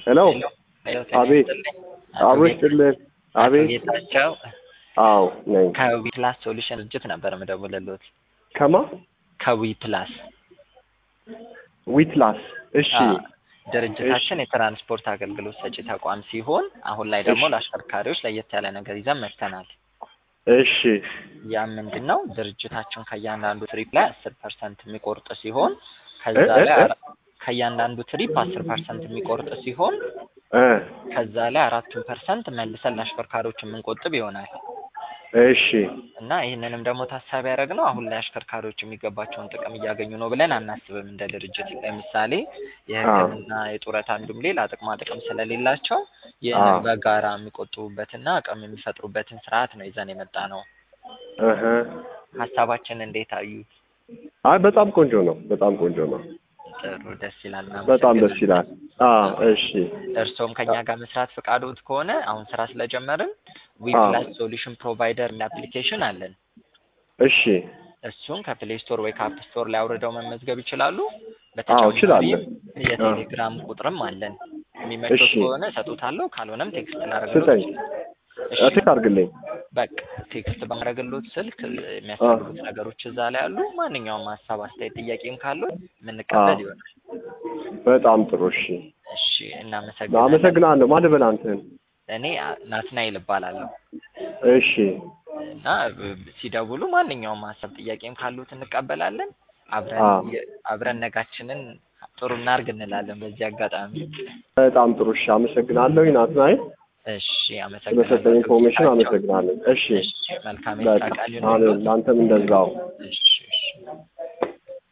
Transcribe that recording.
ሄሎ ሄሎ አቤት አብሮ ይስጥልን። አቤት ጌታቸው አዎ ነኝ። ከዊ ፕላስ ሶሉሽን ድርጅት ነበር የምደውልልዎት። ከማ ከዊ ፕላስ ዊትላስ እሺ አዎ፣ ድርጅታችን የትራንስፖርት አገልግሎት ሰጪ ተቋም ሲሆን አሁን ላይ ደግሞ እሺ። ለአሽከርካሪዎች ለየት ያለ ነገር ይዘን መጥተናል። እሺ ያ ምንድን ነው? ድርጅታችን ከእያንዳንዱ ትሪፕ ላይ አስር ፐርሰንት የሚቆርጥ ሲሆን ከዛ እ- እ- ላይ እ- አራ- ከእያንዳንዱ ትሪፕ አስር ፐርሰንት የሚቆርጥ ሲሆን እ ከዛ ላይ አራቱን ፐርሰንት መልሰን ለአሽከርካሪዎች የምንቆጥብ ይሆናል እሺ እና ይህንንም ደግሞ ታሳቢ ያደረግነው አሁን ላይ አሽከርካሪዎች የሚገባቸውን ጥቅም እያገኙ ነው ብለን አናስብም። እንደ ድርጅት ለምሳሌ የሕክምና የጡረታ እንዲሁም ሌላ ጥቅማ ጥቅም ስለሌላቸው ይህንን አዎ። በጋራ የሚቆጥቡበትና አቅም የሚፈጥሩበትን ስርዓት ነው ይዘን የመጣ ነው። እህ ሀሳባችን እንዴት አዩት? አይ በጣም ቆንጆ ነው። በጣም ቆንጆ ነው። ጥሩ፣ ደስ ይላል። በጣም ደስ እናመሰግናለን። ይላል። አዎ እሺ እርስዎም ከኛ ጋር መስራት ፈቃዶት ከሆነ አሁን ስራ ስለጀመርን ዊ አዎ። ፕላስ ሶሉሽን ፕሮቫይደር አፕሊኬሽን አለን። እሺ እሱን ከፕሌይ ስቶር ወይ ከአፕ ስቶር ላይ አውርደው መመዝገብ ይችላሉ። አዎ እችላለሁ። የቴሌግራም ቁጥርም አለን። የሚመቸው እሺ። ከሆነ እሰጡታለሁ፣ ካልሆነም ቴክስት ስጠኝ ላደርግሎት። እሺ እትክ አድርግልኝ። በቃ ቴክስት በማድረግሎት ስልክ የሚያስፈልጉት ነገሮች እዛ ላይ አሉ። ማንኛውም ሀሳብ፣ አስተያየት፣ ጥያቄም ካሉት የምንቀበል አዎ። ይሆናል። በጣም ጥሩ እሺ። እሺ እናመሰግናለን። አመሰግናለሁ። ማን ልበል አንተን? እኔ ናትናኤል እባላለሁ እሺ እና ብ- ሲደውሉ ማንኛውም ሀሳብ ጥያቄም ካሉት እንቀበላለን። አብረን አዎ። የ- አብረን ነጋችንን ጥሩ እናርግ እንላለን። በዚህ አጋጣሚ በጣም ጥሩ እሺ። አመሰግናለሁ ናትናኤል እሺ አመሰግናለሁ። ስለሰጠኝ ኢንፎርሜሽን ጌታቸው። አመሰግናለሁ። እሺ እሺ መልካም የስራ በቃ ቀን አሜን። ይሁንልዎት። ለአንተም እንደዛው እሺ